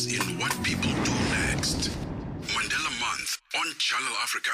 us in what people do next. Mandela Month on Channel Africa.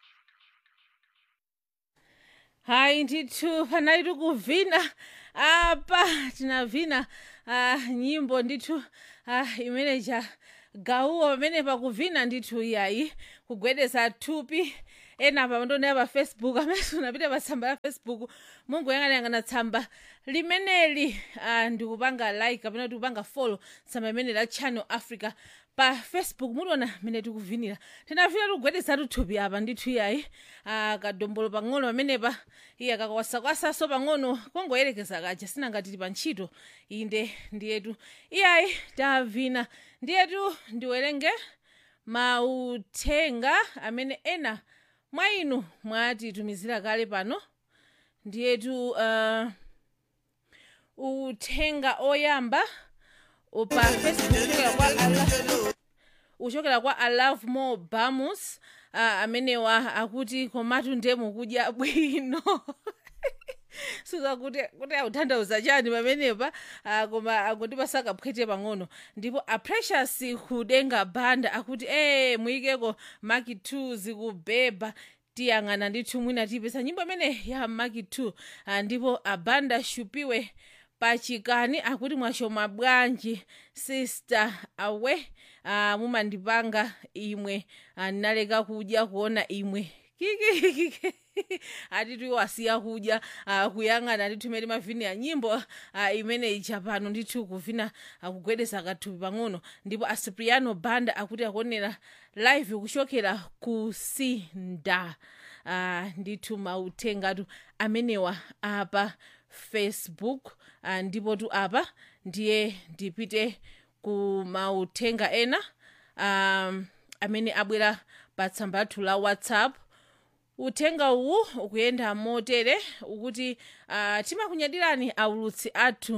hayi ndithu panali tikuvina apa tinavina uh, nyimbo ndithu uh, imeneja gauwo pamene pakuvina ndithu iyayi kugwedeza thupi ena pa ndonera pa facebook amene unapita pa tsamba la facebook mungoyang'anayang'ana tsamba limeneli uh, ndikupanga like kapena tikupanga follow tsamba imene la channel africa pa facebook muliona mene tikuvinira tinafika tikugwedeza tuthupi apa ndithu iyayi uh, kadombolo pang'ono pamenepa iye kakawasakwasaso pang'ono kongoyerekeza kaja sinangatili pa ntchito inde ndiyetu iyayi tavina ndiyetu ndiwerenge mauthenga amene ena mwa inu mwatitumizira kale pano ndiyetu uh, uthenga oyamba pa facebook uchokera kwa Allah, uchokera kwa alove more bamus uh, amenewa akuti komatu ndemu kudya bwino suza kuti kuti autanthauza chani pamenepa uh, koma akundipasa kaphwete pang'ono ndipo aprecious kudenga banda akuti e muyikeko maki 2 zikubeba tiyang'ana ndithu mwina tiyipesa nyimbo imene ya maki 2 uh, ndipo abanda shupiwe pachikani akuti mwashoma bwanji sister awe uh, mumandipanga imwe uh, ndinaleka kudya kuona imwe kikikiki atitu wasiya kudya uh, kuyang'ana ndithu imene mavini ya nyimbo uh, imene ija pano ndithu kuvina uh, kugwedeza kathupi pang'ono ndipo acipriano banda akuti akuonera live kuchokera ku sinda uh, ndithu mauthengatu amenewa apa facebook uh, ndipo tu apa ndiye ndipite ku mauthenga ena um, amene abwera pa tsamba lathu la whatsapp uthenga uwu ukuyenda motere ukuti uh, timakunyadirani aulutsi athu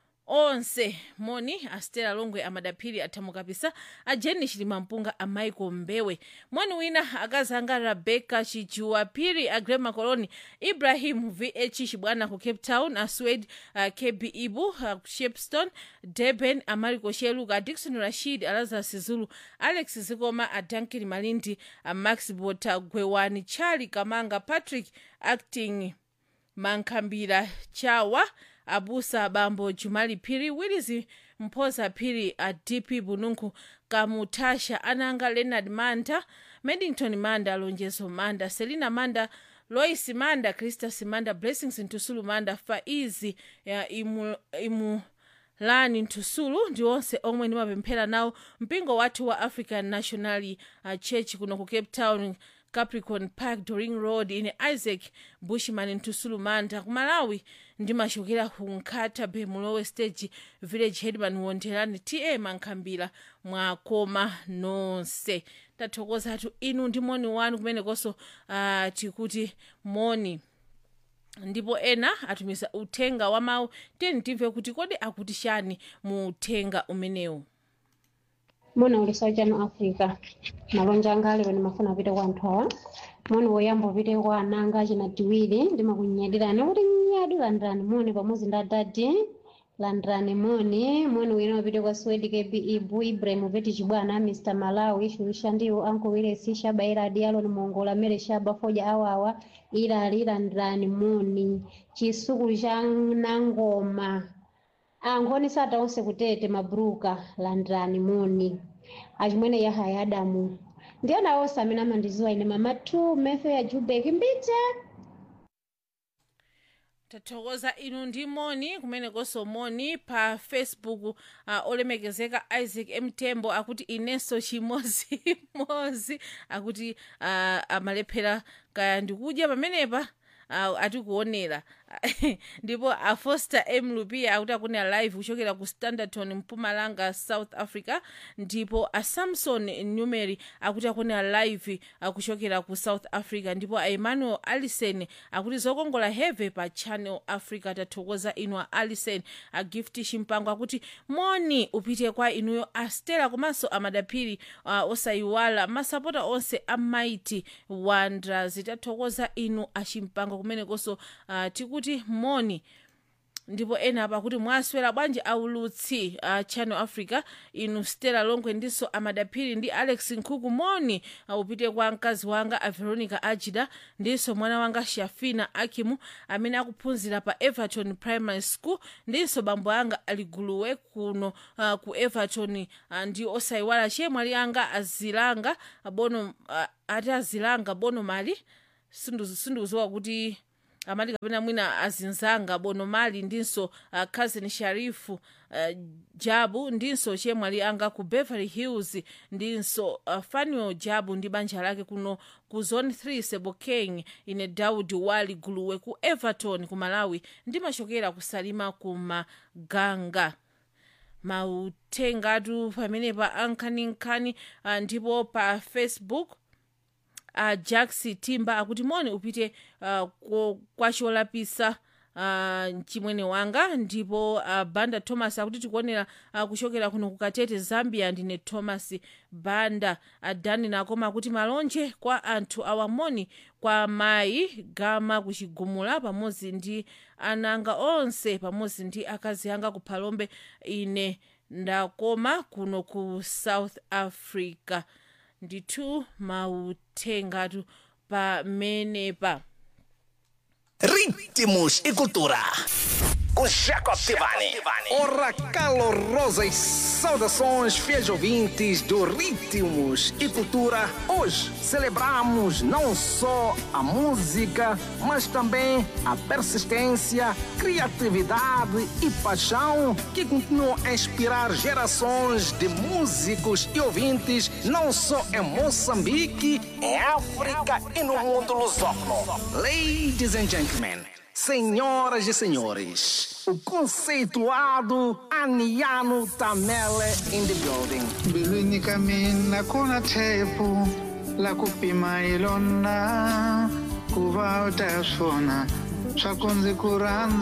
onse moni astela longwe amadaphiri athamukapisa a jeni chilimampunga a michael mbewe moni wina akazanga rebecca chijuwa phiri a grema coloni ibrahim vh chibwana ku cape town a swed uh, kb ibu uh, shepston durban a mariko sheluka a dikson rashid a lazarus zulu alex zikoma a duncan malindi a max bota gwewani charli kamanga patrick acting mankhambira chawa abusa bambo jumali phiri willis mphoza phiri a dp bununku kamutasha ananga leonard manda medington manda lonjezo manda selina manda lois manda christas manda blessings ntusulu manda faizi ya imu, imu lani ntusulu ndi onse omwe ndimapemphera nawo mpingo wathu wa african national uh, church kuno ku cape town capricorn park doring road ine isaac bushman ntusulu manda ku malawi ndimachokera ku nkhata bemulowe stage village headman wonderani ta mankhambira mwakoma nonse tathokozatu inu ndi moni wanu kumenekonso uh, tikuti moni ndipo ena atumiza uthenga wa mawu tiyeni timve kuti kodi akuti chani mu uthenga umenewu mona ulisa chano africa malonja anga ali pene mafuna apite kwa anthu awa moni woyamba upite kwa ananga achina tiwiri ndimakunyadirani kuti nyadu landirani moni pamodzi ndi adadi landirani moni moni wina upite kwa swedi kb ibu ibrahim upeti chibwana mr malawi shurisha ndiwo anko wilesi shaba iradi aloni mongola mere shaba foja awawa ilali landirani moni chisukulu cha nangoma angoni sata onse kutete mabruka landirani moni achimwene yahaya adamu ndiyana onse amene amandiziwa ine mama two mefe ya jubek mbite tathokoza inu ndi moni kumenekonso moni pa facebook uh, olemekezeka isaac mtembo akuti inenso chimozimozi akuti uh, amalephera kaya ndikudya pamenepa uh, atikuonera ndipo afoster m lupia akuti akunena live kuchokera ku standerton mpumalanga south africa ndipo asamson numeri akuti akunena live kuchokera ku south africa ndipo aemmanuel allison akuti zokongola heve pa channel africa tathokoza inu a allison agift chimpango akuti moni upite kwa inuyo astela komanso amadaphiri uh, osayiwala masapota onse a mighty wonders tathokoza inu achimpango kumenekonso uh, tikuti moni ndipo ena apa kuti mwaswera bwanji aulutsi a channel africa inu stella longwe ndinso amadaphiri ndi alex nkhuku moni upite kwa mkazi wanga a veronica ajida ndinso mwana wanga shafina akimu amene akuphunzira pa everton primary school ndinso bambo anga aliguluwe kuno uh, ku everton uh, ndi osayiwala chemwali anga azilanga bono uh, ati azilanga bono mali sindikudziwa kuti amati kapena mwina azinzanga bono mali ndinso uh, cousin sharifu uh, jabu ndinso chemwali anga ku beverly hills ndinso uh, fanuel jabu ndi banja lake kuno ku zone 3 sebokeng ine daudi wali guluwe ku everton ku malawi ndimachokera kusalima ku maganga mautengatu pamenepa ankhaninkhani uh, ndipo pa facebook uh, jax timba akuti moni upite uh, ko- kwa cholapisa uh, chimwene wanga ndipo uh, banda thomas akuti tikuonera uh, kuchokera kuno kukatete zambia ndine thomas banda adani nakoma akuti malonje kwa anthu awamoni kwa mayi gama kuchigumula pamodzi ndi ananga onse pamodzi ndi akazi anga kuphalombe ine ndakoma kuno ku south africa ndithu mautengatu pamenepa Ritmos e cultura. Com Jacob Tivani. Ora calorosas saudações, fiéis ouvintes do Ritmos e Cultura. Hoje celebramos não só a música, mas também a persistência, criatividade e paixão que continuam a inspirar gerações de músicos e ouvintes, não só em Moçambique, Em África e no mundo lusófono. Ladies and gentlemen, senhoras e senhores, o conceituado Aniano Tamele in the building. mbilwini ka mina ku na thepu la ku pima hi lona ku va u ta swona swa ku ndzi ku rhandza